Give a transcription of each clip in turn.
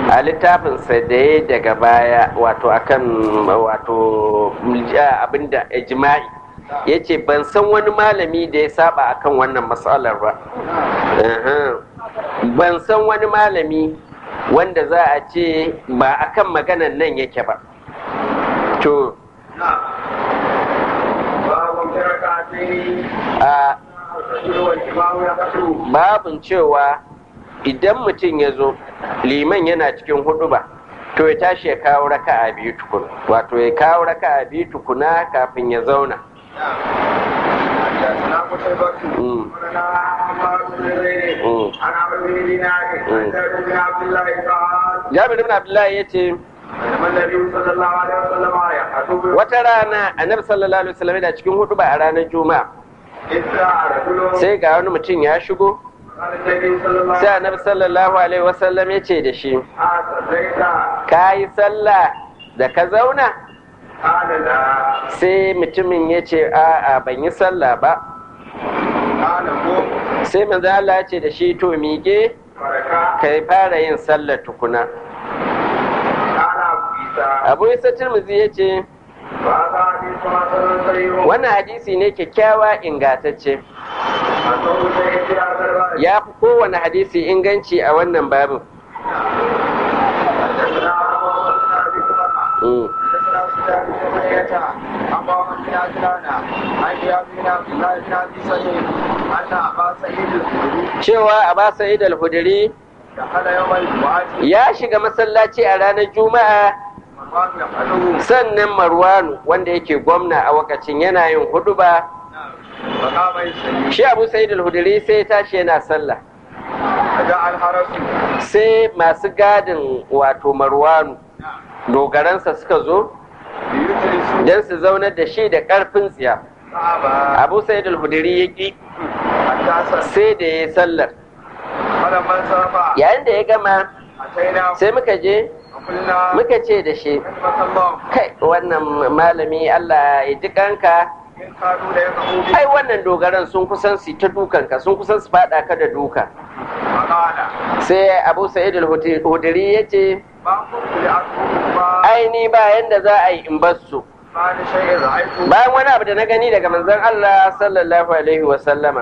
a littafinsa da ya daga baya wato akan wato abinda ijma'i ya ce ban san wani malami da ya saba akan wannan matsalar ba ban san wani malami wanda za a ce ba akan maganan nan yake ba to babin cewa idan mutum ya zo liman yana cikin hudu ba to ya tashi ya kawo raka a biyu tukuna wato ya kawo raka a biyu tukuna kafin ya zauna Jabir ibn Abdullahi ya ce, Wata rana annabi sallallahu alaihi wasallam da cikin hudu ba a ranar Juma'a. Sai ga wani mutum ya shigo, sai annabi sallallahu alaihi wasallam ya ce da shi, Ka yi sallah da ka zauna? Sai mutumin ya ce, A'a ban yi sallah ba. Sai manzo Allah ya ce da shi to mige ka fara yin sallah tukuna. abu isa tirmidhi ya ce wannan hadisi ne kyakkyawa ingatacce ya fi kowane hadisi inganci a wannan babin cewa a ba sa'id al-hudri ya shiga masallaci a ranar juma'a sannan marwanu wanda yake gwamna a wakacin yana yin hudu ba shi abu sa'id al-hudri sai tashi yana sallah sai masu gadin wato marwanu dogaransa suka zo don su zaunar da shi da ƙarfin tsiya abu sa'id al-hudri ya ƙi sai da ya yi sallar yayin da ya gama sai muka je muka ce da shi kai wannan malami Allah ya ji kanka ai wannan dogaran sun kusan su ta dukanka sun kusan su fada ka da duka sai abu sa'id al-hudri ya ce ai ni ba yanda za a yi in bar su bayan wani abu da na gani daga manzon Allah sallallahu alaihi wa sallama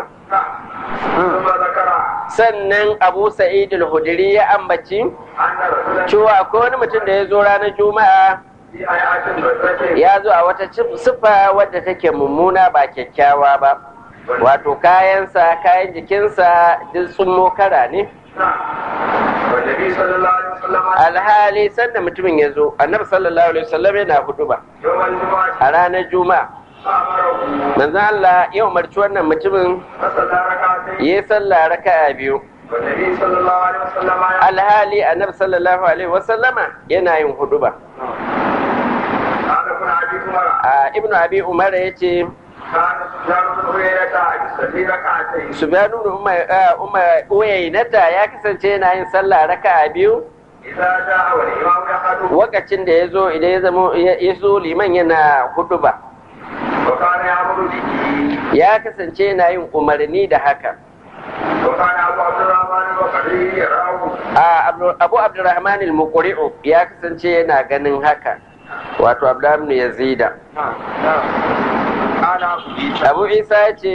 sannan abu sa'id al-hudri ya ambaci cewa akwai wani mutum da ya zo ranar juma'a ya zo a wata siffa wadda take mummuna ba kyakkyawa ba wato kayansa kayan jikinsa duk sun mokara ne alhali sanda mutumin ya zo annabi sallallahu alaihi wasallam yana hudu ba a ranar juma'a manzan Allah ya umarci wannan mutumin ya yi sallah raka'a biyu alhali annabi sallallahu alaihi wasallama yana yin hudu ba a ibnu abi umar ya ce Subhanu Umar Uyainata ya kasance yana yin sallah raka'a biyu wakacin da ya zo idan ya zama ya zo liman yana hudu ba ya kasance yana yin umarni da haka abu abdurrahman al-muqri'u ya kasance yana ganin haka wato abdurrahman yazida abu isa ya ce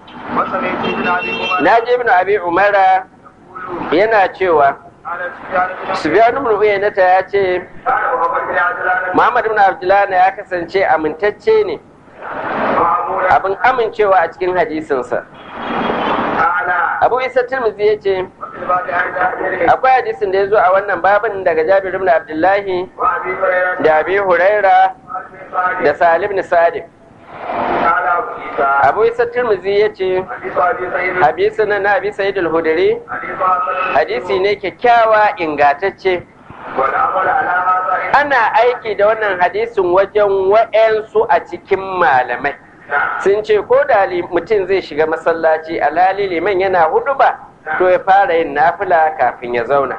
na je ibn abi umara yana cewa Sufyan ibn Uyaynata ya ce Muhammad ibn Abdullah ya kasance amintacce ne abin amincewa a cikin hadisinsa Abu Isa Tirmidhi ya ce akwai hadisin da ya zo a wannan babin daga Jabir ibn Abdullahi da Abi Huraira da Salim ibn Sadiq Abu Isa Tirmidhi ya ce hadisi na na Abi Sa'id al-Hudri hadisi ne kyakkyawa ingatacce ana aiki da wannan hadisin wajen wa'yansu a cikin malamai sun ce ko da mutum zai shiga masallaci alhali liman yana hudu ba to ya fara yin nafila kafin ya zauna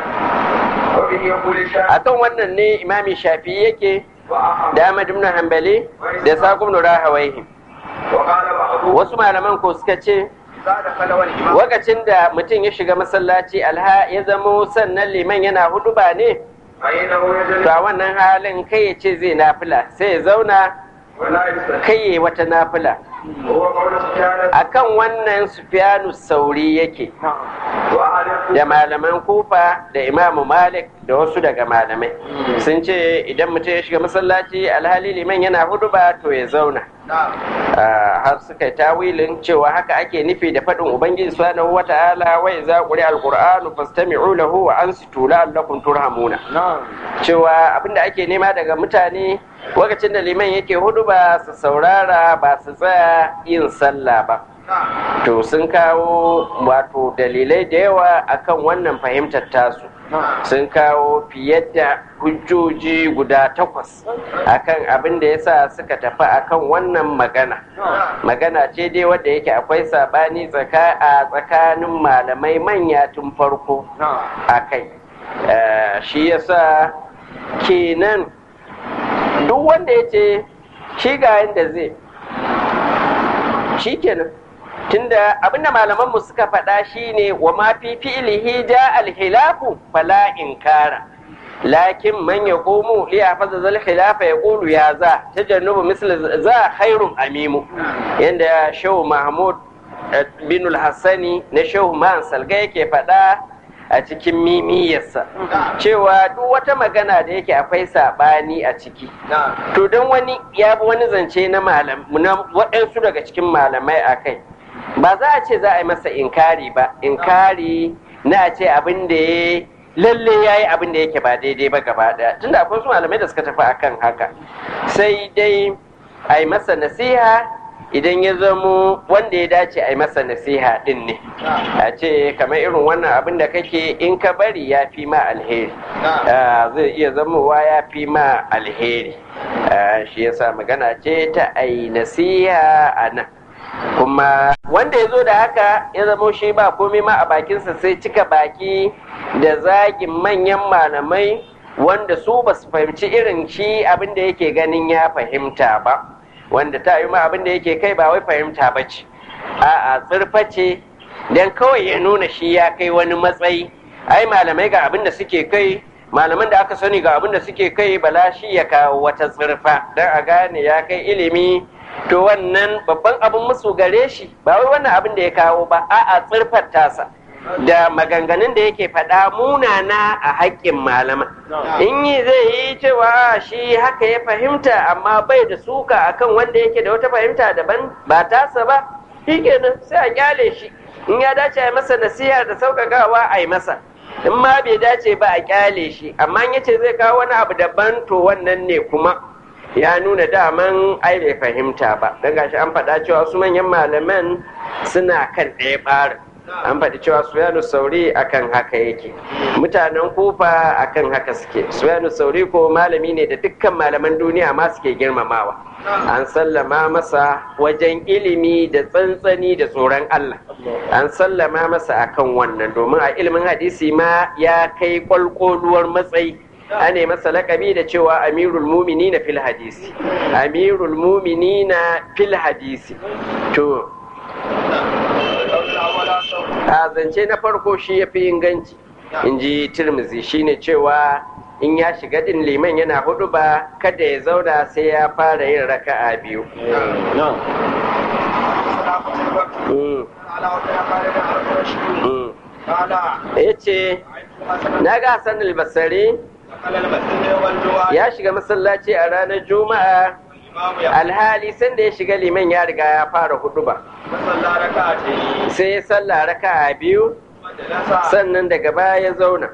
akan wannan ne imami shafi yake da Ahmad ibn Hanbali da Saqib ibn Rahawayhi wasu malaman ko suka ce lokacin da mutum ya shiga masallaci alha ya zamo sannan liman yana hudu ba ne to a wannan halin kai ya ce zai nafila sai ya zauna kai ya wata nafila akan wannan sufyanu sauri yake da malaman kufa da imamu malik da wasu daga malamai sun ce idan mutum ya shiga masallaci alhali liman yana hudu ba to ya zauna har suka yi tawilin cewa haka ake nufi da faɗin ubangiji subhanahu wa ta'ala wa idza quri'a alqur'anu fastami'u lahu wa ansitu la'allakum turhamuna cewa abinda ake nema daga mutane lokacin da liman yake hudu ba su saurara ba su tsaya yin sallah ba to sun kawo wato dalilai da yawa akan wannan fahimtar tasu sun kawo fiye da hujjoji guda takwas akan abin da yasa suka tafi akan wannan magana magana ce dai wadda yake akwai sabani a tsakanin malamai manya tun farko a kai shi yasa kenan duk wanda ya ce shi ga yadda zai shi kenan tunda abinda malaman mu suka faɗa shine wa ma fi fi'lihi ja al-hilafu fala inkara lakin man yaqumu li yafaza zal khilafa yaqulu ya za tajannubu misl za khairun amimu yanda shehu mahmud bin al-hassani na shehu man salga yake faɗa a cikin mimiyarsa cewa duk wata magana da yake akwai saɓani a ciki to don wani ya bi wani zance na waɗansu daga cikin malamai a kai ba za a ce za a yi masa inkari ba inkari na a ce abin da ya lalle ya yi abin da yake ba daidai ba gaba daya tunda akwai su malamai da suka tafi akan haka sai dai a yi masa nasiha idan ya zamo wanda ya dace a yi masa nasiha din ne a ce kamar irin wannan abin da kake in ka bari ya fi ma alheri zai iya zamowa ya fi ma alheri shi yasa magana ce ta a yi nasiha a nan kuma wanda ya zo da haka ya zamo shi ba komai ma a bakinsa sai cika baki da zagin manyan malamai wanda su ba su fahimci irin shi abin da yake ganin ya fahimta ba wanda ta yi ma abin da yake kai ba wai fahimta ba ce a'a tsirfa ce don kawai ya nuna shi ya kai wani matsayi ai malamai ga abin da suke kai malaman da aka sani ga abin da suke kai bala shi ya kawo wata tsirfa don a gane ya kai ilimi to wannan babban abin musu gare shi ba wai wannan abin da ya kawo ba a'a tsirfar tasa da maganganun da yake faɗa munana a haƙƙin malama in yi zai yi cewa shi haka ya fahimta amma bai da suka akan wanda yake da wata fahimta daban ba tasa ba shi kenan sai a kyale shi in ya dace a masa nasiha da sauƙaƙawa a yi masa in ma bai dace ba a kyale shi amma in yace zai kawo wani abu daban to wannan ne kuma ya nuna daman ai bai fahimta ba don gashi an faɗa cewa su manyan malaman suna kan ɗaya ɓarin an faɗi cewa suyanu sauri akan haka yake mutanen kufa akan haka suke suyanu sauri ko malami ne da dukkan malaman duniya ma suke girmamawa an sallama masa wajen ilimi da tsantsani da tsoron Allah an sallama masa akan wannan domin a ilimin hadisi ma ya kai kwalkoluwar matsayi ane masa lakabi da cewa amirul mumini na fil hadisi amirul mumini na fil hadisi to a zance na farko shi ya fi inganci in ji tirmizi shine cewa in ya shiga din liman yana hudu ba kada ya zauna sai ya fara yin raka'a biyu ya ce na ga hassan albasari ya shiga masallaci a ranar juma'a alhali sanda ya shiga liman ya riga ya fara hudu ba sai ya salla raka a biyu sannan daga baya ya zauna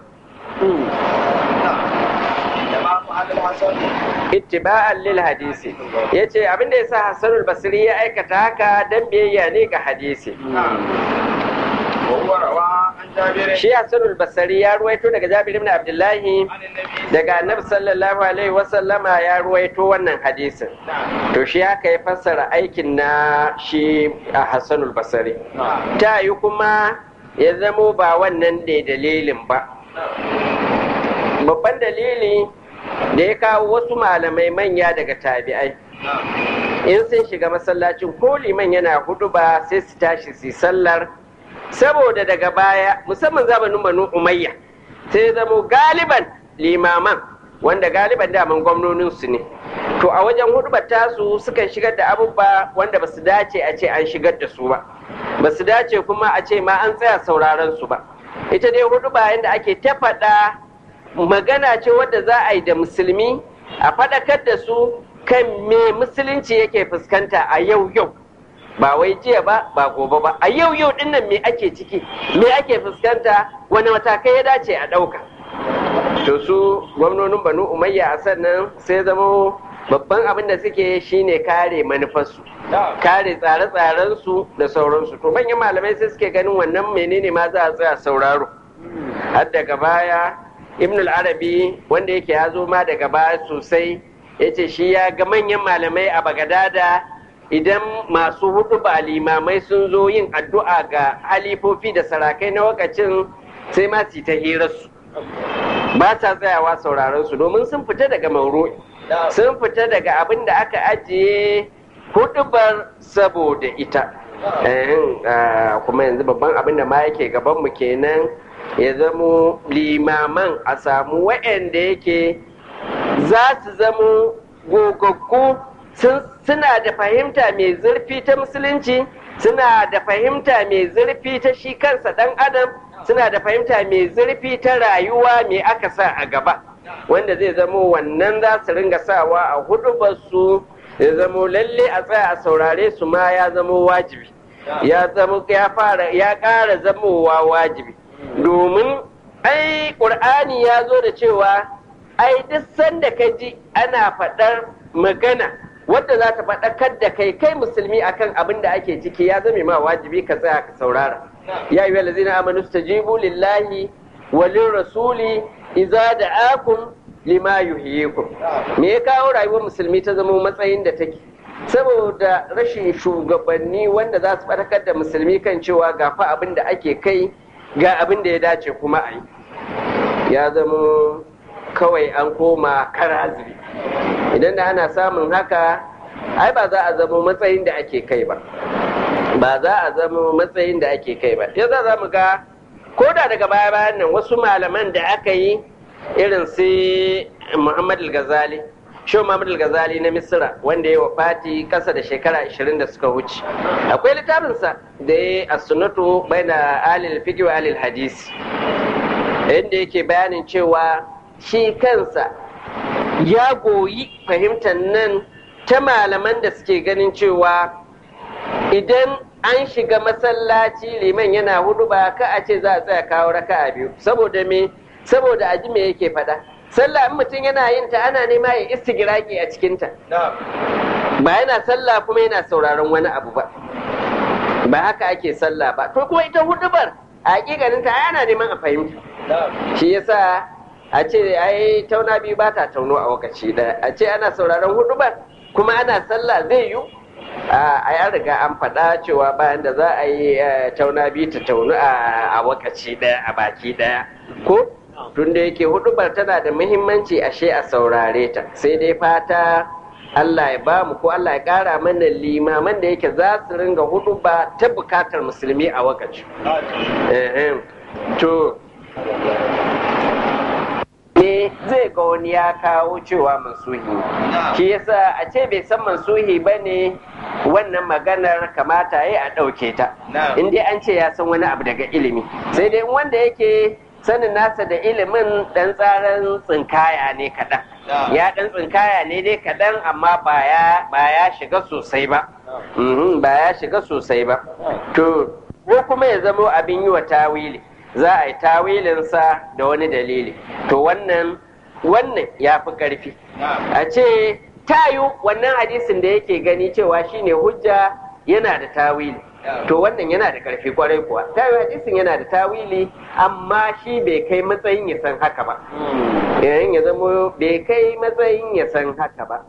ittiba'an lil hadisi ya ce abinda ya sa hassanul basiri ya aikata haka don biyayya ne ga hadisi shi hassanul basari ya ruwaito daga jabir ibn abdullahi daga annabi sallallahu alaihi wasallama ya ruwaito wannan hadisin to shi haka ya fassara aikin na shi a hassanul basari ta yi kuma ya zamo ba wannan da dalilin ba babban dalili da ya kawo wasu malamai manya daga tabi'ai in sun shiga masallacin ko liman yana hudu ba sai su tashi su sallar saboda daga baya musamman zamanin banu umayya sai zamo galiban limaman wanda galiban daman gwamnonin su ne to a wajen hudubar tasu sukan shigar da abubuwa wanda ba su dace a ce an shigar da su ba ba su dace kuma a ce ma an tsaya sauraron su ba ita dai huduba yadda ake ta faɗa magana ce wadda za a yi da musulmi a faɗakar da su kan me musulunci yake fuskanta a yau yau ba wai jiya ba ba gobe ba a yau yau dinnan me ake ciki me ake fuskanta wani matakai ya dace a ɗauka to su gwamnonin banu umayya a sannan sai zama babban abin da suke shine kare manufarsu kare tsare-tsarensu da sauransu to manyan malamai sai suke ganin wannan menene ma za a tsaya sauraro har daga baya ibn al-arabi wanda yake ya zo ma daga baya sosai ya ce shi ya ga manyan malamai a bagadada idan masu hudu ba limamai sun zo yin addu'a ga halifofi da sarakai na wakacin sai ma su ta hirarsu ba ta tsayawa sauraron su domin sun fita daga mauro sun fita daga abin da aka ajiye hudubar saboda ita kuma yanzu babban abin da ma yake gabanmu kenan ya zamo limaman a samu wa'anda yake za su zamo gogaggu suna da fahimta mai zurfi ta musulunci suna da fahimta mai zurfi ta shi kansa ɗan adam suna da fahimta mai zurfi ta rayuwa mai aka sa a gaba wanda zai zamo wannan za su ringa sawa a hudubarsu ya zamo lalle a tsaya a saurare su ma ya zamo wajibi ya zamo ya fara ya ƙara zamowa wajibi domin ai ƙur'ani ya zo da cewa ai duk sanda ka ji ana faɗar magana wadda za ta faɗakar da kai kai musulmi akan abin da ake ciki ya zame ma wajibi ka tsaya ka saurara ya yi walazina amanu stajibu lillahi walin rasuli iza da'akum lima yuhyikum me ya kawo rayuwar musulmi ta zama matsayin da take saboda rashin shugabanni wanda za su faɗakar da musulmi kan cewa ga fa abin da ake kai ga abin da ya dace kuma a yi ya zama kawai an koma karazibi idan da ana samun haka ai ba za a zama matsayin da ake kai ba ba za a zama matsayin da ake kai ba ya za mu ga ko da daga baya bayan nan wasu malaman da aka yi irin su muhammad al-ghazali shi muhammad al-ghazali na misira wanda ya wafati kasa da shekara 20 da suka wuce akwai littafinsa da ya as-sunnatu baina alil fiqh wa alil hadisi inda yake bayanin cewa shi kansa ya goyi fahimtar nan ta malaman da suke ganin cewa idan an shiga masallaci liman yana hudu ba ka a ce za a tsaya kawo raka a biyu saboda me saboda aji me yake faɗa sallah in mutum yana yin ta ana nema ya istigiraki a cikinta ba yana sallah kuma yana sauraron wani abu ba ba haka ake sallah ba to kuma ita hudubar a hakikanin ta ana neman a fahimta shi yasa a ce ai tauna biyu ba ta tauno a wakaci daya a ce ana sauraron hudubar kuma ana sallah zai yi a ya riga an faɗa cewa bayan da za a yi tauna biyu ta taunu a wakaci daya a baki daya ko tun da yake hudubar tana da muhimmanci ashe a saurare ta sai dai fata Allah ya ba mu ko Allah ya ƙara mana limaman da yake za su ringa huduba ta bukatar musulmi a wakaci to ne zai ga wani ya kawo cewa mansuhi shi yasa a ce bai san mansuhi ba ne wannan maganar kamata ya a ɗauke ta in dai an ce ya san wani abu daga ilimi sai dai wanda yake sanin nasa da ilimin ɗan tsarin tsinkaya ne kaɗan ya ɗan tsinkaya ne dai kaɗan amma ba ya shiga sosai ba ba ya shiga sosai ba to ko kuma ya zamo abin yi wa tawili za a yi tawilinsa da wani dalili to wannan wannan ya fi ƙarfi a ce tayu wannan hadisin da yake gani cewa shine hujja yana da tawili to wannan yana da ƙarfi kwarai kuwa tayu hadisin yana da tawili amma shi bai kai matsayin ya san haka ba yayin ya zama bai kai matsayin ya san haka ba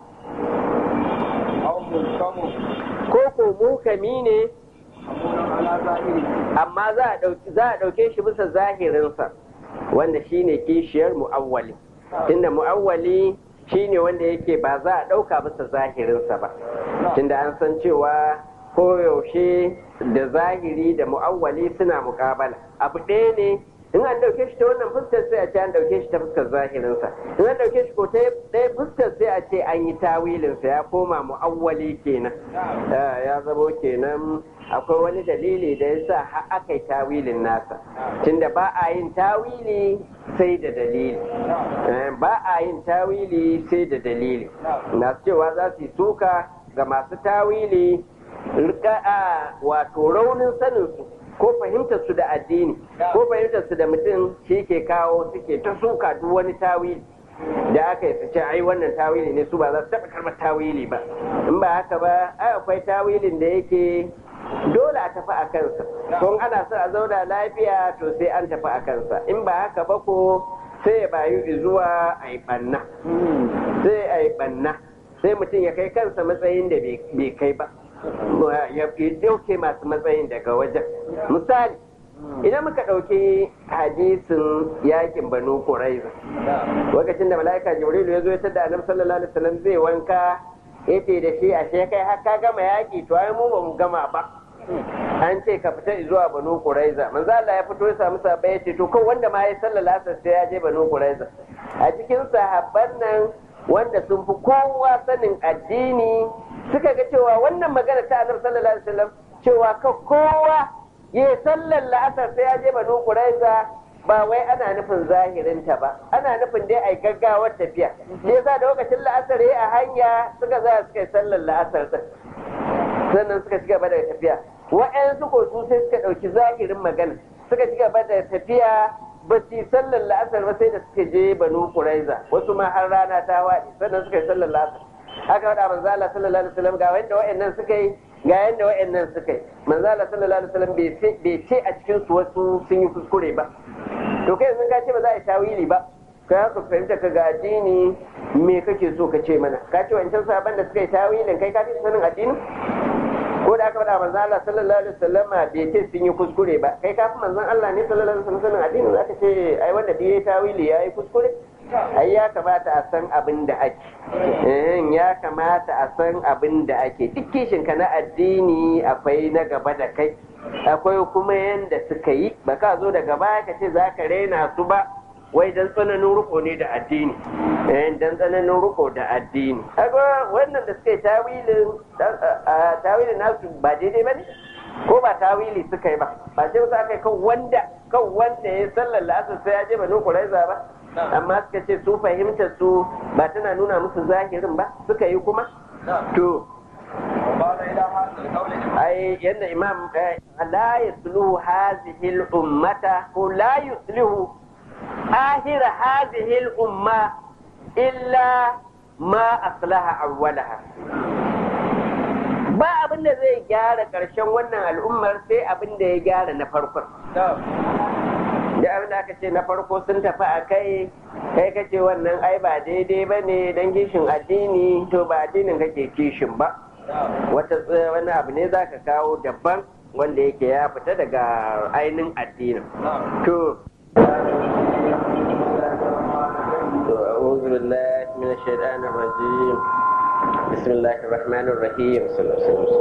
ko ko mukami ne amma za a ɗauke shi bisa zahirinsa wanda shine kishiyar mu'awwali tunda mu'awwali shine wanda yake ba za a ɗauka bisa zahirinsa ba tunda an san cewa koyaushe da zahiri da mu'awwali suna muƙabala abu ɗaya ne in an ɗauke shi ta wannan fuskar sai a ce an ɗauke shi ta fuskar zahirinsa in an ɗauke shi ko ta ɗaya fuskar sai a ce an yi tawilinsa ya koma mu'awwali kenan ya zamo kenan akwai wani dalili da ya sa aka yi tawilin nasa tunda ba a yin tawili sai da dalili ba a yin tawili sai da dalili masu cewa za su yi suka ga masu tawili rika wato raunin saninsu ko fahimtar su da addini ko fahimtar su da mutum shi ke kawo suke ta suka duk wani tawili da aka yi su ce ai wannan tawili ne su ba za su taɓa karɓar tawili ba in ba haka ba ai akwai tawilin da yake dole a tafi a kansa ko ana so a zauna lafiya to sai an tafi a kansa in ba haka ba ko sai ya bayu zuwa a yi ɓanna sai a yi ɓanna sai mutum ya kai kansa matsayin da bai kai ba ya dauke masu matsayin daga wajen misali idan muka ɗauki hadisin yakin banu kuraiza lokacin da mala'ika jibrilu ya zo ya tada annabi sallallahu alaihi wasallam zai wanka yace da shi ashe kai har ka gama yaki to ai mu ba mu gama ba an ce ka fita zuwa banu kuraiza manzo Allah ya fito ya samu sahabbai ya ce to ko wanda ma ya sallallahu alaihi sai ya je banu kuraiza a cikin sahabban nan wanda sun fi kowa sanin addini suka ga cewa wannan magana ta annabi sallallahu alaihi wasallam cewa ka kowa ya sallar la'asar sai ya je banu kuraiza ba wai ana nufin zahirinta ba ana nufin dai ai gaggawar tafiya ne yasa da lokacin la'asar ya a hanya suka za suka yi sallar la'asar din sannan suka ci gaba da tafiya wa'yansu ko su sai suka ɗauki zahirin magana suka ci gaba da tafiya ba su yi sallar la'asar ba sai da suka je banu kuraiza wasu ma har rana ta waɗi sannan suka yi sallar la'asar aka faɗa manzo Allah sallallahu alaihi wasallam ga wanda wa'annan suka yi ga yanda wa'annan suka yi manzo Allah sallallahu alaihi wasallam bai ce a cikin su wasu sun yi kuskure ba to kai yanzu ka ce ba za a yi tawili ba ka haka fahimta ka ga addini me kake so ka ce mana ka ce wancan sabon da suka yi tawilin kai ka fi sanin addini ko da aka faɗa manzo Allah sallallahu alaihi wasallam bai ce sun yi kuskure ba kai ka fi manzon Allah ne sallallahu alaihi wasallam sanin addini za ka ce ai wanda bai yi tawili ya yi kuskure ai ya kamata a san abin da ake ya kamata a san abin da ake duk kishin ka na addini akwai na gaba da kai akwai kuma yanda suka yi ba ka zo daga baya ka ce za ka raina su ba wai dan tsananin riko ne da addini dan tsananin riko da addini kaga wannan da suka yi tawilin tawilin nasu ba daidai ba ne ko ba tawili suka yi ba ba ce wasu aka yi kan wanda kan wanda ya sallar la'asar sai ya je banu kuraiza ba amma suka ce su fahimtar su ba tana nuna musu zahirin ba suka yi kuma to ai yadda imam la yusluhu hadhihi al-ummata ko la yusluhu آخر هذه الأمة إلا ما أصلح أولها ba abin da zai gyara ƙarshen wannan al'ummar sai abin da ya gyara na farkon da abin da aka ce na farko sun tafi a kai kai ka ce wannan ai ba daidai ba ne don kishin addini to ba addinin kake kishin ba wata wani abu ne za ka kawo daban wanda yake ya fita daga ainihin addinin to أعوذ بالله من الشيطان الرجيم بسم الله الرحمن الرحيم صلى الله عليه وسلم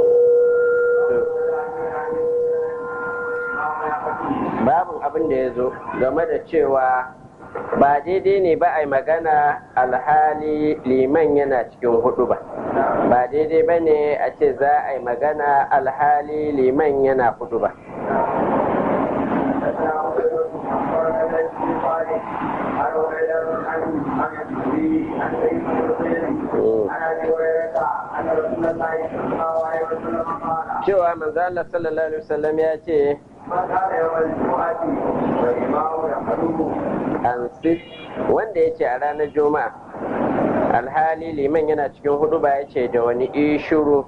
babin abin da ya zo game da cewa ba daidai ne ba a yi magana alhali liman yana cikin hudu ba ba daidai ba ne a ce za a yi magana alhali liman yana hudu ba cewa manzo Allah sallallahu alaihi wasallam ya ce an sit wanda ya ce a ranar juma'a alhali liman yana cikin hudu ba ya ce da wani ishuru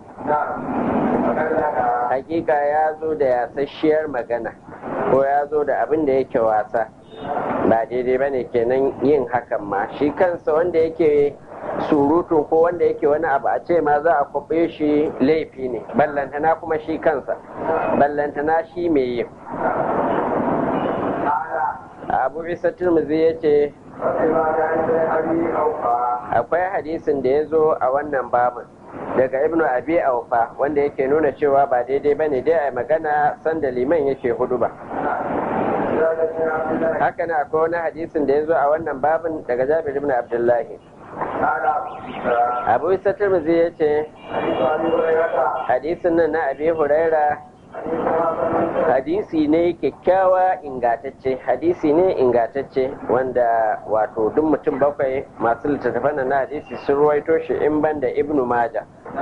hakika ya zo da yasasshiyar magana ko ya zo da abin da yake wasa ba daidai ba ne kenan yin hakan ma shi kansa wanda yake surutu ko wanda yake wani abu a ce ma za a kwaɓe shi laifi ne ballantana kuma shi kansa ballantana shi mai yin abu isa turmuzi ya ce akwai hadisin da ya zo a wannan babin daga ibnu abi aufa wanda yake nuna cewa ba daidai ba ne dai a magana sanda liman yake hudu ba haka na akwai wani hadisin da ya zo a wannan babin daga jabir ibn abdullahi abu isa turmuzi ya ce hadisin nan na abi huraira hadisi ne kyakkyawa ingatacce hadisi ne ingatacce wanda wato duk mutum bakwai masu littattafan na hadisi sun ruwaito shi in ban da ibnu maja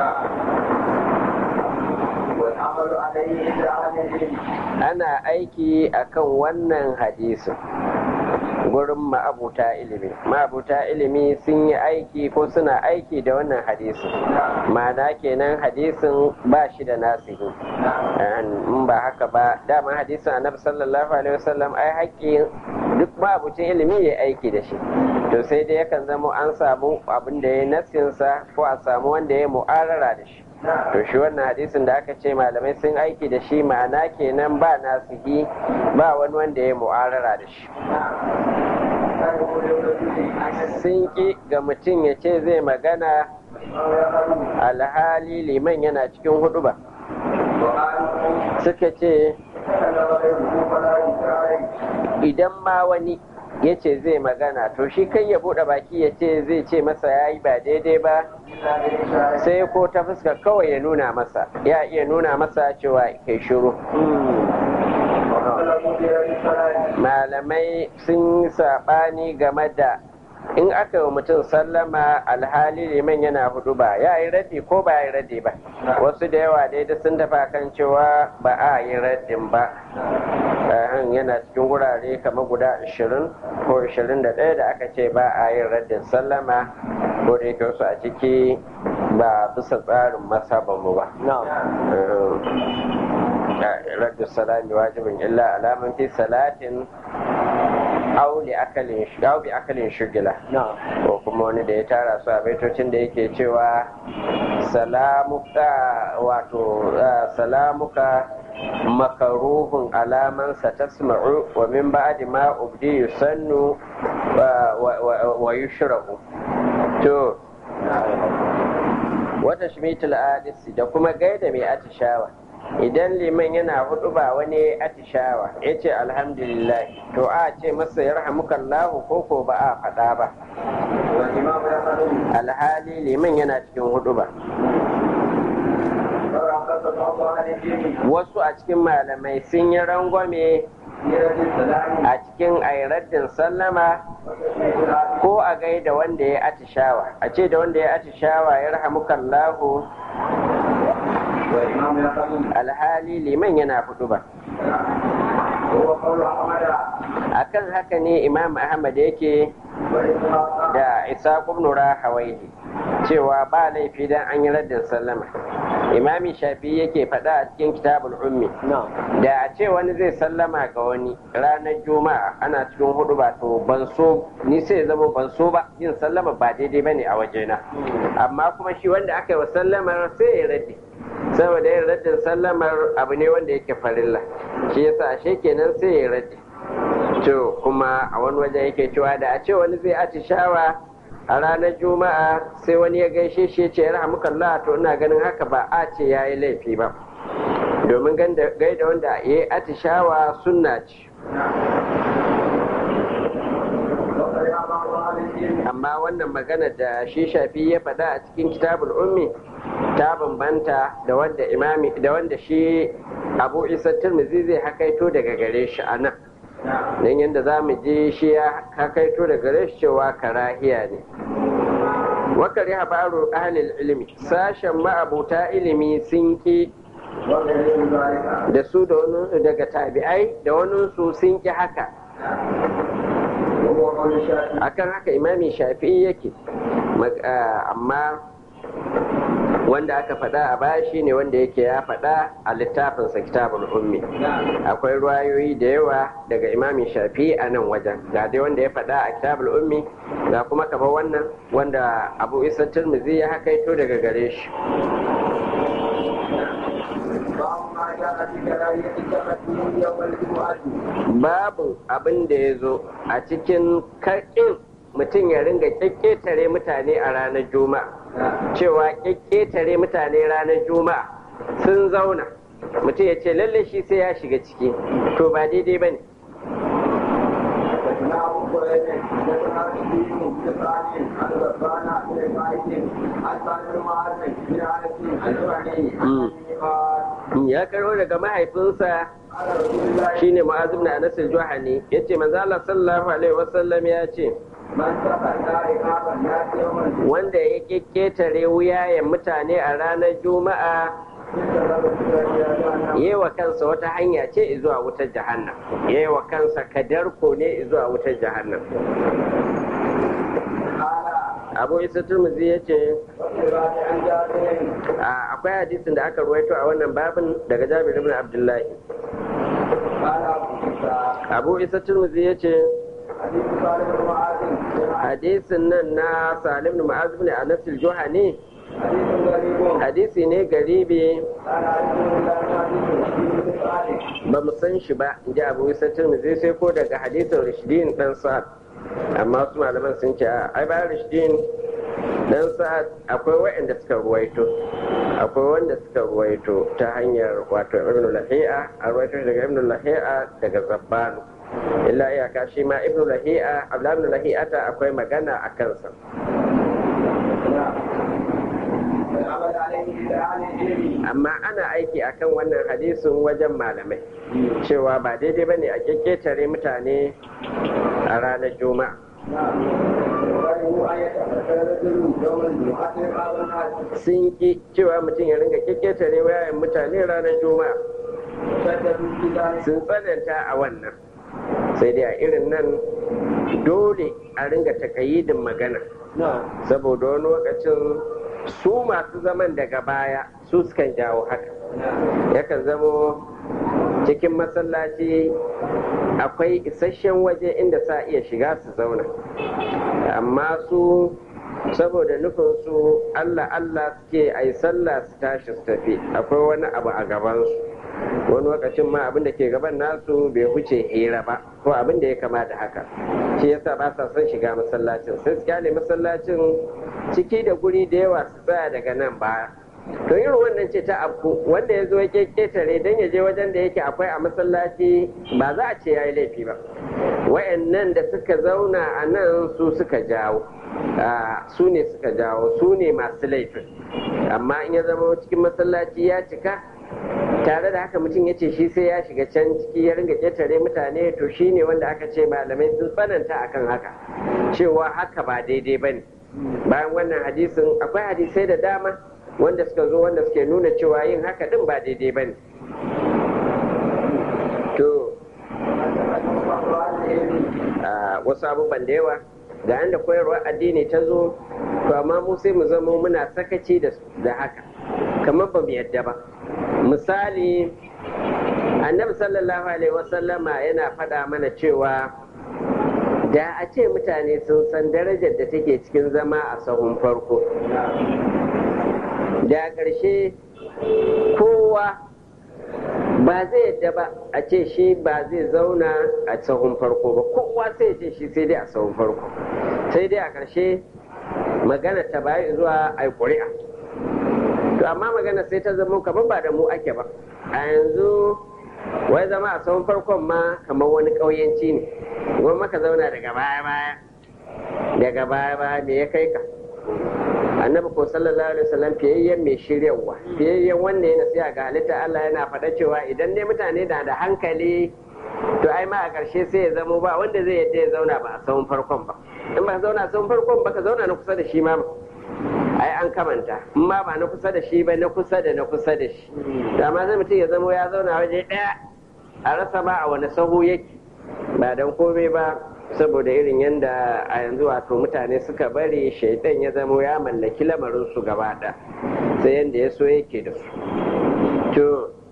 ana aiki akan wannan hadisin gurin ma'abuta ilimi ma'abuta ilimi sun yi aiki ko suna aiki da wannan hadisin ma'ana kenan hadisin ba shi da nasihi in ba haka ba dama hadisin annabi sallallahu alaihi wasallam ai haƙƙi duk ma'abucin ilimi ya aiki da shi to sai dai yakan zama an samu abin da ya nasinsa ko a samu wanda ya mu'arara da shi to shi wannan hadisin da aka ce malamai sun aiki da shi ma'ana kenan ba nasihi ba wani wanda ya mu'arara da shi sun ƙi ga mutum ya ce zai magana alhali liman yana cikin hudu ba suka ce idan ma wani ya ce zai magana to shi kai ya buɗe baki ya ce zai ce masa ya yi ba daidai ba sai ko ta fuska kawai ya nuna masa ya iya nuna masa cewa kai shiru malamai sun yi saɓani game da in aka yi mutum sallama alhali liman yana hudu ba ya yi raddi ko ba ya yi raddi ba wasu da yawa daidai sun tafa kan cewa ba a yi raddin ba yana cikin wurare kamar guda 20 ko 21 da aka ce ba a yin raddin sallama ko da yake wasu a ciki ba bisa tsarin masabanmu ba raddin salami wajibin illa alaman fi salatin auli akalin bi akalin shugila ko kuma wani da ya tara su a baitocin da yake cewa salamuka wato salamuka makaruhun alaman sa tasma'u wa min ba'di ma ubdi yusannu wa yushra'u to wata shmitul adisi da kuma gaida mai atishawa idan liman yana hudu ba wani atishawa ya ce alhamdulillah to a ce masa ya rahamukallahu ko ko ba a faɗa ba alhali liman yana cikin hudu ba wasu a cikin malamai sun yi rangwame a cikin airaddin sallama ko a gaida wanda ya atishawa a ce da wanda ya atishawa ya rahamukallahu alhali liman yana fudu ba akan haka ne imam ahmad yake da isa kubnura hawaii cewa ba laifi dan an yi raddin sallama imami shafi yake faɗa a cikin kitabul ummi da a ce wani zai sallama ga wani ranar juma'a ana cikin hudu ba to ban so ni sai zama ban so ba yin sallama ba daidai bane a wajena amma kuma shi wanda aka yi wa sallamar sai ya raddi saboda yin raddin sallamar abu ne wanda yake farilla shi yasa ashe kenan sai ya raddi to kuma a wani wajen yake cewa da a ce wani zai atishawa a ranar juma'a sai wani ya gaishe shi ce rahmukallah to ina ganin haka ba a ce ya yi laifi ba domin gaida wanda ya yi atishawa sunna ce amma wannan magana da shi shafi ya faɗa a cikin kitabul ummi ta bambanta da wanda imami da wanda shi abu isa tirmizi zai hakaito daga gare shi a nan don yadda za mu je shi ya hakaito daga gare shi cewa karahiya ne wakari habaru ahlil ilimi sashen ma'abuta ilimi sun ki da su da wani daga tabi'ai da wani su sun ki haka akan haka imami shafi'i yake amma wanda aka faɗa a baya shine wanda yake ya faɗa a littafinsa kitabul ummi akwai ruwayoyi da yawa daga imami shafi a nan wajen ga dai wanda ya faɗa a kitabul ummi ga kuma kaba wannan wanda abu isa turmizi ya hakaito daga gare shi babu abin da ya zo a cikin karɗin mutum ya ringa kyakketare mutane a ranar juma'a cewa kyakketare mutane ranar juma'a sun zauna mutum ya ce lalle shi sai ya shiga ciki to ba daidai ba ne ya karo daga mahaifinsa shine ma'azim na anas al-juhani yace manzo Allah sallallahu alaihi wasallam ya ce wanda ya kekketare wuyayen mutane a ranar juma'a yi wa kansa wata hanya ce zuwa wutar jahannam yi wa kansa kadarko ne zuwa wutar jahannam abu isa turmuzi ya ce akwai hadisin da aka ruwaito a wannan babin daga jabir ibn abdullahi abu isa turmuzi ya ce hadisin nan na salim da ma'az ibn anas al-juhani hadisi ne garibi ba mu san shi ba in ji abu isa turmuzi sai ko daga hadisin rashidin dan sa'ad amma su malaman sun ce ai bayan rashidin dan sa'ad akwai waɗanda suka ruwaito akwai wanda suka ruwaito ta hanyar wato ibn lahi'a a ruwaito daga ibn lahi'a daga zabbanu illa iyaka shi ma ibn lahi'a abdullahi ibn lahi'ata akwai magana a kansa amma ana aiki akan wannan hadisin wajen malamai cewa ba daidai bane a kekketare mutane a ranar juma'a sun ki cewa mutum ya ringa kekketare wayayen mutane ranar juma'a sun tsananta a wannan sai dai a irin nan dole a ringa takayidin magana saboda wani lokacin su masu zaman daga baya su sukan jawo haka yakan zamo cikin masallaci akwai isasshen waje inda sa iya shiga su zauna amma su saboda nufin su allah allah suke a yi sallah su tashi su tafi akwai wani abu a gabansu wani lokacin ma abin da ke gaban nasu bai huce hira ba ko abin da ya kamata haka shi yasa ba sa son shiga masallacin sai su kyale masallacin ciki da guri da yawa su tsaya daga nan baya to irin wannan ce ta abu wanda ya zo ya ketare don ya je wajen da yake akwai a masallaci ba za a ce ya yi laifi ba wayannan da suka zauna a nan su suka jawo su ne suka jawo su ne masu laifin amma in ya zama cikin masallaci ya cika tare da haka mutum ya ce shi sai ya shiga can ciki ya ringa ƙetare mutane to shi ne wanda aka ce malamai sun tsananta akan haka cewa haka ba daidai ba ne bayan wannan hadisin akwai hadisai da dama wanda suka zo wanda suke nuna cewa yin haka din ba daidai ba ne to wasu abubuwan da yawa ga yanda koyarwar addini ta zo to amma mu sai mu zama muna sakaci da haka kamar ba mu yadda ba misali annabi sallallahu alaihi wasallama yana faɗa mana cewa da a ce mutane sun san darajar da take cikin zama a sahun farko da ƙarshe kowa ba zai yadda ba a ce shi ba zai zauna a sahun farko ba kowa sai ce shi sai dai a sahun farko sai dai a ƙarshe magana ta bayi zuwa a ƙuri'a to amma magana sai ta zama kamar ba da mu ake ba a yanzu wai zama a sahun farkon ma kamar wani ƙauyenci ne wani maka zauna daga baya baya daga baya baya me ya kai ka annabi ko sallallahu alaihi wasallam fiyayyen mai shiryawa fiyayyen wanda ya nasiha ga halitta Allah yana faɗa cewa idan dai mutane na da hankali to ai ma a ƙarshe sai ya zamo ba wanda zai yadda ya zauna ba a sahun farkon ba in ba zauna a sahun farkon ba ka zauna na kusa da shi ma ai an kamanta in ma ba na kusa da shi ba na kusa da na kusa da shi da ma zai mutum ya zamo ya zauna waje ɗaya a rasa ba a wani sahu yake ba don komai ba saboda irin yadda a yanzu wato mutane suka bari shaidan ya zamo ya mallaki lamarin su gaba ɗaya sai yadda ya so yake da su to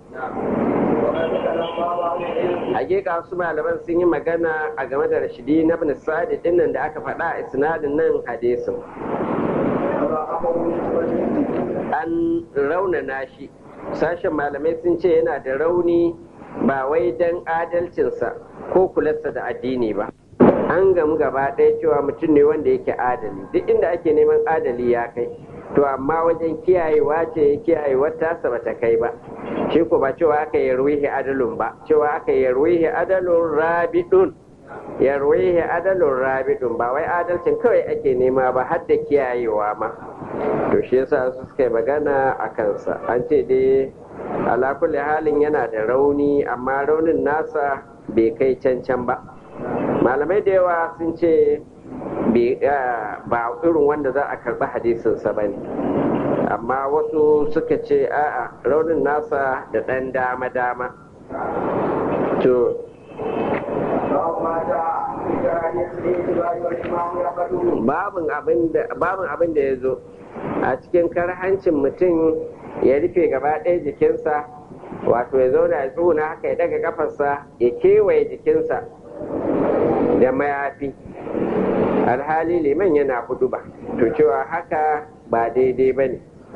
hakika su malaman sun yi magana a game da rashidi na bin sa'adi dinnan da aka faɗa a isnadin nan hadisin an raunana shi sashen malamai sun ce yana da rauni ba wai don adalcinsa ko kularsa da addini ba an gamu gaba ɗaya cewa mutum ne wanda yake adali duk inda ake neman adali ya kai to amma wajen kiyayewa ce kiyayewar tasa ba ta kai ba shi ko ba cewa aka yi ruwihi adalun ba cewa aka yi ruwihi adalun rabidun ya ruwihi adalun rabidun ba wai adalcin kawai ake nema ba har da kiyayewa ma to shi yasa su suka yi magana a kansa an ce dai ala kulli halin yana da rauni amma raunin nasa bai kai cancan ba malamai da yawa sun ce ba irin wanda za a karɓi hadisinsa ba ne amma wasu suka ce a'a raunin nasa da ɗan dama-dama to babin abin da ya zo a cikin karhancin mutum ya rufe gaba ɗaya jikinsa wato ya zauna ya tsuna haka ya daga kafarsa ya kewaye jikinsa da mayafi alhali liman yana hudu ba to cewa haka ba daidai ba ne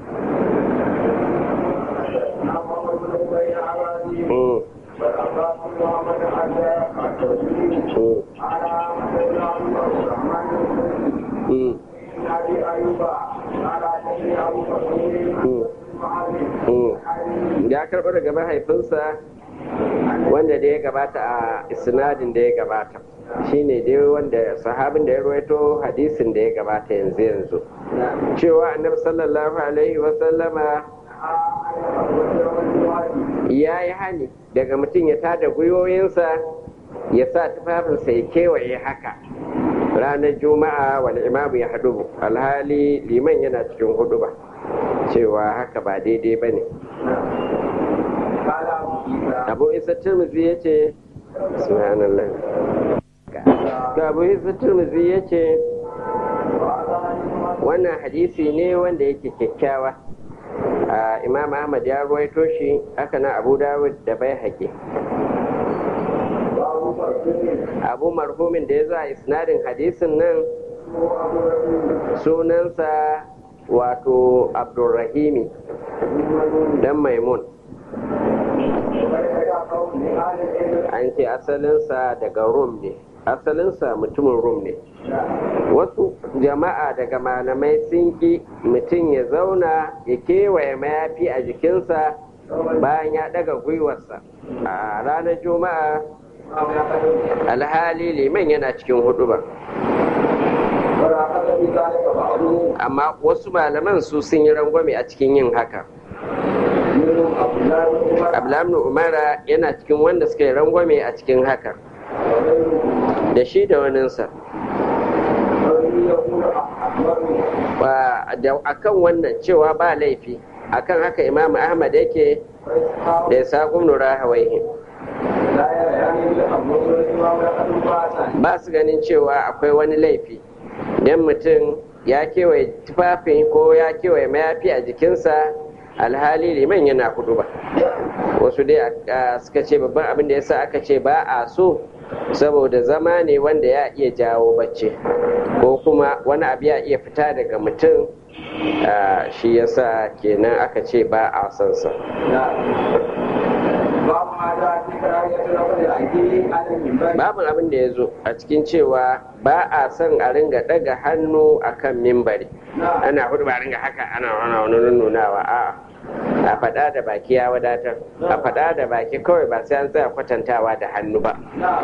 ya karɓar daga mahaifinsa wanda da ya gabata a isnadin da ya gabata shine dai wanda sahabin da ya ruwaito hadisin da ya gabata yanzu yanzu cewa annabi sallallahu alaihi wasallama ya yi hani daga mutum ya tada gwiwoyinsa ya sa tufafinsa ya kewaye haka ranar juma'a wani imamu ya haɗu alhali liman yana cikin hudu ba cewa haka ba daidai ba ne abu isa turmuzi ya ce subhanallah abu isa turmuzi ya ce wannan hadisi ne wanda yake kyakkyawa imam ahmad ya ruwaito shi haka na abu dawud da bai haƙi abu marhumin da ya za a isnadin hadisin nan sunansa wato abdulrahimi dan maimun an ce asalinsa daga rum ne asalinsa mutumin rum ne wasu jama'a daga malamai sun ki mutum ya zauna ya kewaye mayafi a jikinsa bayan ya daga gwiwarsa a ranar juma'a alhali liman yana cikin hudu ba amma wasu malaman su sun yi rangwame a cikin yin haka ablamnu umara yana cikin wanda suka yi rangwame a cikin haka da shi da waninsa a kan wannan cewa ba laifi akan haka imam ahmad yake da ya saƙon nura hawaihi ba su ganin cewa akwai wani laifi don mutum ya kewaye tufafin ko ya kewaye mayafi a jikinsa alhali liman yana hudu ba wasu dai suka ce babban abin da ya sa aka ce ba a so saboda zama ne wanda ya iya jawo bacci ko kuma wani abu ya iya fita daga mutum shi yasa kenan aka ce ba a son sa babu abin da ya zo a cikin cewa ba a son a ringa daga hannu akan mimbari ana hudu ba ringa haka ana wani nunawa a a faɗa da baki ya wadatar a faɗa da baki kawai ba sai an tsaya kwatantawa da hannu ba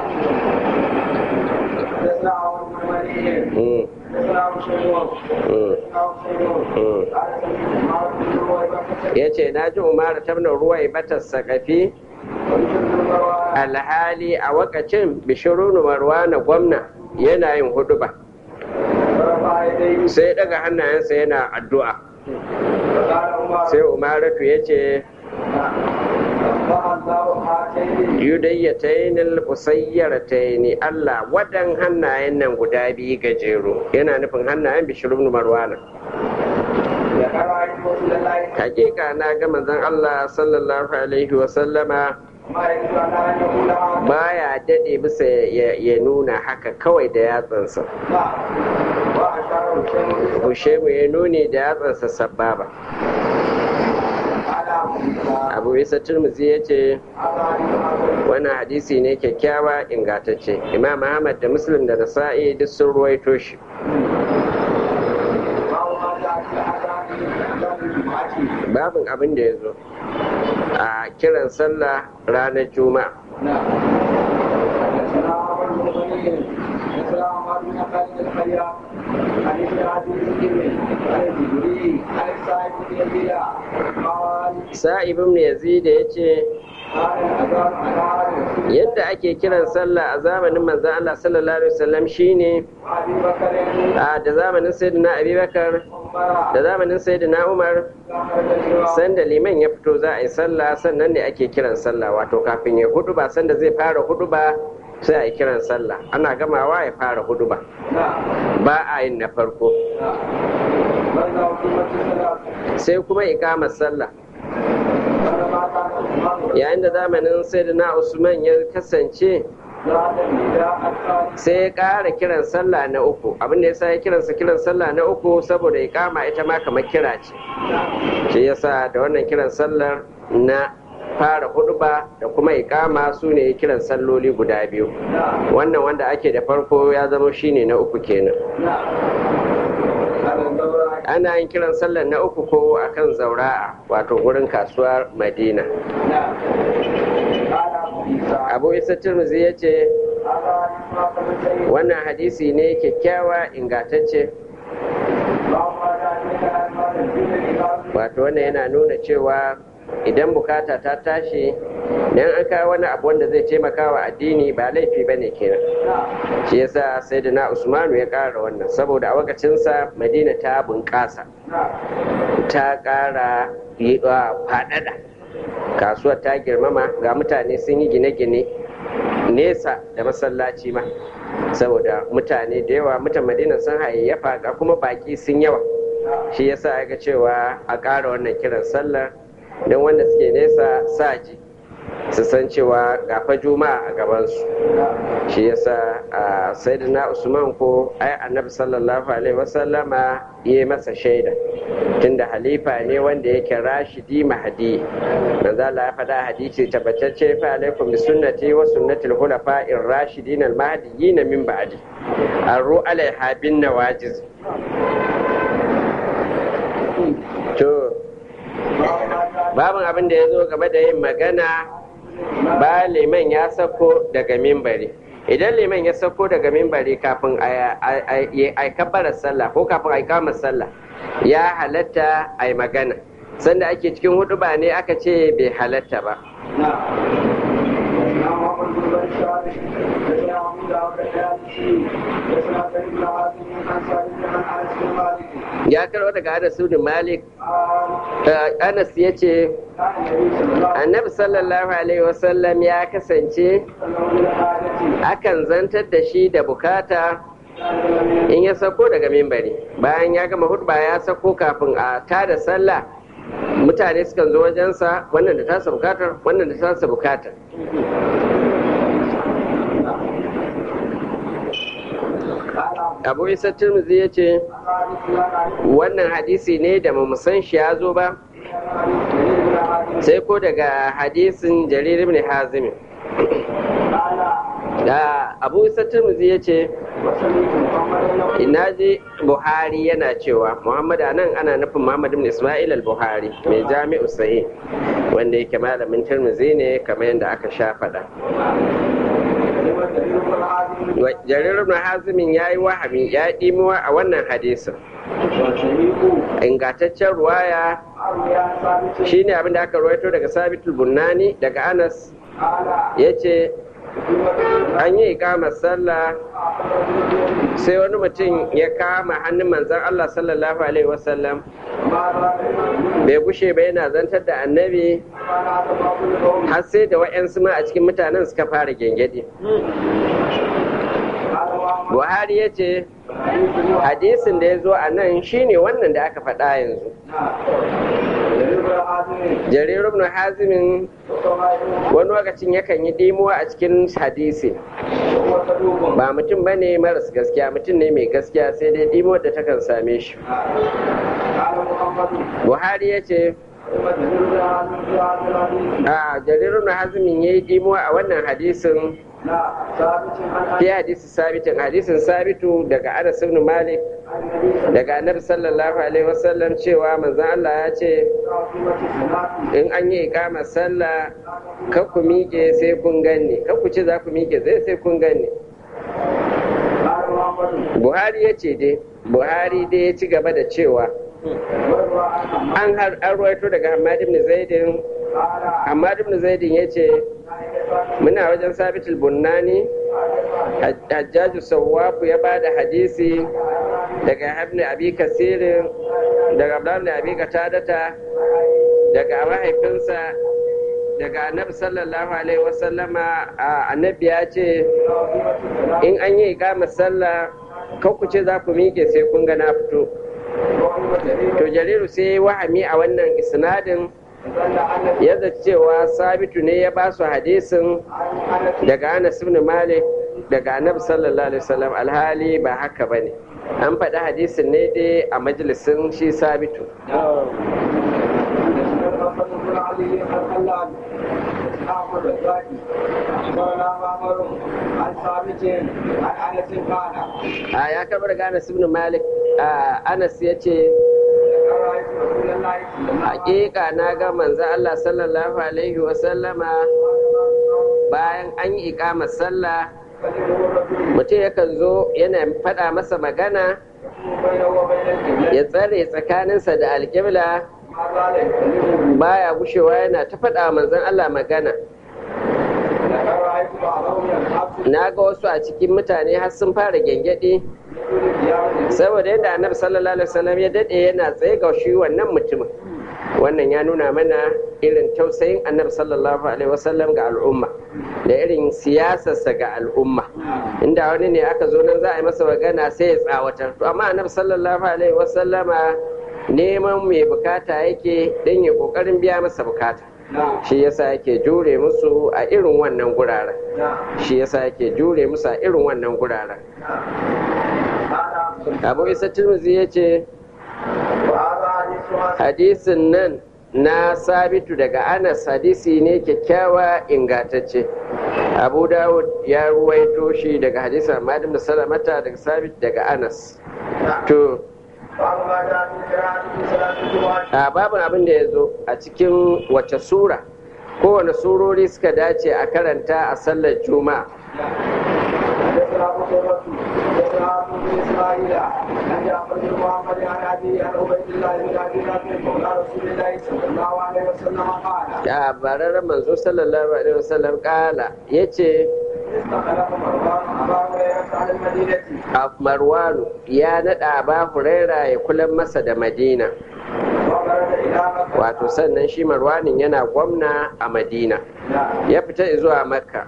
ya ce na ji umaru tabna ruwa batar sakafi alhali a wakacin bishirunu marwana gwamna yana yin hudu ba sai daga hannayensa yana addu'a sai umaratu ya ce yudayyatainil usayyarataini Allah wadan hannayen nan guda biyu gajeru yana nufin hannayen bishirun marwana hakika na ga manzon Allah sallallahu alaihi wasallama baya dade bisa ya nuna haka kawai da yatsansa Hushemu ya nuni da yatsansa sababa abu isa turmuzi ya ce wannan hadisi ne kyakkyawa ingantacce imam ahmad da muslim da nasa'i duk sun ruwaito shi babin abin da ya zo a kiran sallah ranar juma'a sa'ibin yazid ya ce yadda ake kiran sallah a zamanin manzan Allah sallallahu alaihi wasallam shine a da zamanin sayyidina abubakar da zamanin sayyidina umar sanda liman ya fito za a yi sallah sannan ne ake kiran sallah wato kafin ya hudu ba sanda zai fara hudu ba sai a yi kiran sallah ana gamawa ya fara hudu ba ba a yin na farko sai kuma ikamar sallah yayin da zamanin sayyidina usman ya kasance sai ya ƙara kiran sallah na uku abin da yasa ya kiransa kiran sallah na uku saboda ya kama ita ma kamar kira ce shi yasa da wannan kiran sallar na fara huduba da kuma ikama su ne kiran salloli guda biyu wannan wanda ake da farko ya zama shine na uku kenan ana yin kiran sallar na uku ko akan zaura'a wato gurin kasuwar madina abu isa turmuzi ya ce wannan hadisi ne kyakkyawa ingantacce wato wannan yana nuna cewa idan bukata ta tashi dan an kawo wani abu wanda zai taimaka wa addini ba laifi ba ne kenan shi yasa sai da na usmanu ya ƙara wannan saboda a wakacinsa madina ta bunƙasa ta ƙara faɗaɗa kasuwar ta girmama ga mutane sun yi gine-gine nesa da masallaci ma saboda mutane da yawa mutan madina sun hayayyafa ga kuma baki sun yawa shi yasa ya ga cewa a ƙara wannan kiran sallar don wanda suke nesa sa ji su san cewa gafa juma'a a gabansu shi yasa a sayyidina usman ko ai annabi sallallahu alaihi wasallama ya masa shaida tunda halifa ne wanda yake rashidi mahdi manzo Allah ya faɗa hadisi tabbatacce fa alaikum bi sunnati wa sunnati al-khulafa'ir rashidin al-mahdiyyin min ba'di arru alaiha bin nawajiz to babin abin da ya zo game da yin magana ba liman ya sako daga mimbari idan liman ya sako daga mimbari kafin a kabbarar sallah ko kafin a kama sallah ya halatta a yi magana sanda ake cikin hudu ba ne aka ce bai halatta ba ya karɓo daga Anas ibn Malik Anas ya ce annabi sallallahu alaihi wasallam ya kasance akan zantar da shi da bukata in ya sako daga mimbari bayan ya gama hudba ya sako kafin a tada sallah mutane sukan zo wajensa wannan da tasa bukatar wannan da tasa bukatar abu isa turmuzi ya ce wannan hadisi ne da mu san shi ya zo ba sai ko daga hadisin jarir ibn hazim da abu isa turmuzi ya ce ina ji buhari yana cewa muhammad nan ana nufin muhammad ibn ismail al-buhari mai jami'u sahih wanda yake malamin turmuzi ne kamar yadda aka sha faɗa jarir ibn hazimin ya yi wahami ya ɗimuwa a wannan hadisin ingantaccen ruwaya shine abin da aka ruwaito daga sabitul bunani daga anas ya ce an yi ikamar sallah sai wani mutum ya kama hannun manzan Allah sallallahu alaihi wasallam bai gushe ba yana zantar da annabi har sai da wa'yansu ma a cikin mutanen suka fara gengedi buhari ya ce hadisin da ya zo a nan shine wannan da aka faɗa yanzu jarir ibn hazimin wani lokacin yakan yi dimuwa a cikin hadisi ba mutum ba ne maras gaskiya mutum ne mai gaskiya sai dai dimuwar da takan same shi buhari ya ce a jarirun hazimin ya yi dimuwa a wannan hadisin fi hadisi sabitin hadisin sabitu daga anas ibn malik daga annabi sallallahu alaihi wasallam cewa manzon Allah ya ce in an yi ikamar sallah kan ku miƙe sai kun ganni kan ku ce za ku miƙe zai sai kun ganni buhari ya ce dai buhari dai ya ci gaba da cewa an ruwaito daga hamad ibn zaidin hamad ibn zaidin ya ce muna wajen sabitul bunnani hajjaju sawwafu ya bada hadisi daga habni abi kasirin daga abdullahi abi katadata daga mahaifinsa daga annabi sallallahu alaihi wasallama annabi ya ce in an yi ikama sallah kan ku ce za ku miƙe sai kun ga na fito to jariru sai wahami a wannan isnadin ya cewa sabitu ne ya ba su hadisin daga anas ibn malik daga annabi sallallahu alaihi wasallam alhali ba haka bane an faɗi hadisin ne dai a majalisin shi sabitu a ya karbar ga anas ibn malik anas ya ce hakika na ga manzo Allah sallallahu alaihi wasallama bayan an yi ikamar sallah mutum yakan zo yana faɗa masa magana ya tsare tsakaninsa da alƙibla baya gushewa yana ta faɗa manzon Allah magana na ga wasu a cikin mutane har sun fara gyangyaɗi saboda yadda annabi sallallahu alaihi wasallam ya daɗe yana tsaye ga shi wannan mutumin wannan ya nuna mana irin tausayin annabi sallallahu alaihi wasallam ga al'umma da irin siyasarsa ga al'umma inda wani ne aka zo nan za a yi masa magana sai ya tsawatar to amma annabi sallallahu alaihi wasallama neman mai bukata yake don ya kokarin biya masa bukata shi yasa yake jure musu a irin wannan guraren shi yasa yake jure musu a irin wannan guraren abu isa tirmizi ya ce hadisin nan na sabitu daga anas hadisi ne kyakkyawa ingantacce abu dawud ya ruwaito shi daga hadisin ahmad ibn salamata daga sabit daga anas to a babin abin da ya zo a cikin wace sura kowane surori suka dace a karanta a sallar juma'a a bararren manzo sallallahu alaihi wasallam kala ya ce marwanu ya naɗa ba huraira ya kula masa da madina wato sannan shi marwanin yana gwamna a madina ya fita zuwa makka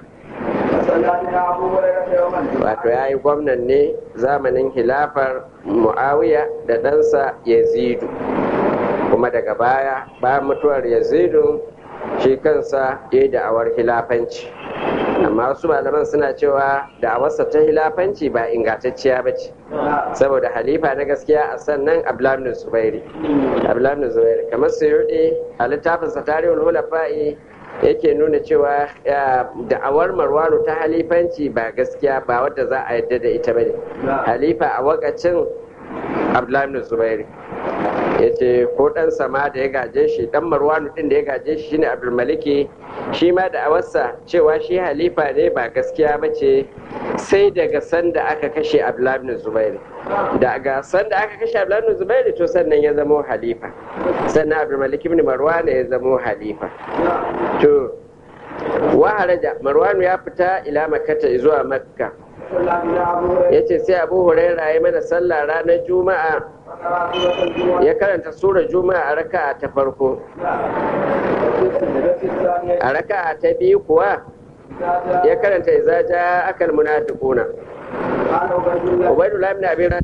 wato ya yi gwamnan ne zamanin hilafar mu'awiya da ɗansa yazidu kuma daga baya bayan mutuwar yazidu shi kansa ya yi da'awar hilafanci amma wasu malaman suna cewa da'awarsa ta hilafanci ba ingantacciya ba ce saboda halifa na gaskiya a sannan abdullahi zubairi abdullahi zubairi kamar suyuɗi a littafinsa tarihul hulafa'i yake nuna cewa da'awar marwanu ta halifanci ba gaskiya ba wadda za a yadda da ita bane halifa a wakacin abdullahi zubairi ya ce ko ɗan sama da ya gaje shi ɗan marwanu ɗin da ya gaje shi shine abdulmaliki shi ma da awarsa cewa shi halifa ne ba gaskiya ba ce sai daga sanda aka kashe abdullahi zubairi daga sanda aka kashe abdullahi zubairi to sannan ya zamo halifa sannan abdulmaliki ibn marwan ya zamo halifa to wa haraja marwanu ya fita ila makkata zuwa makka ya ce sai abu huraira ya mana sallah ranar juma'a ya karanta sura juma'a a raka'a ta farko a raka'a ta biyu kuwa ya karanta izaja akal munafiquna ubaidullah ibn abi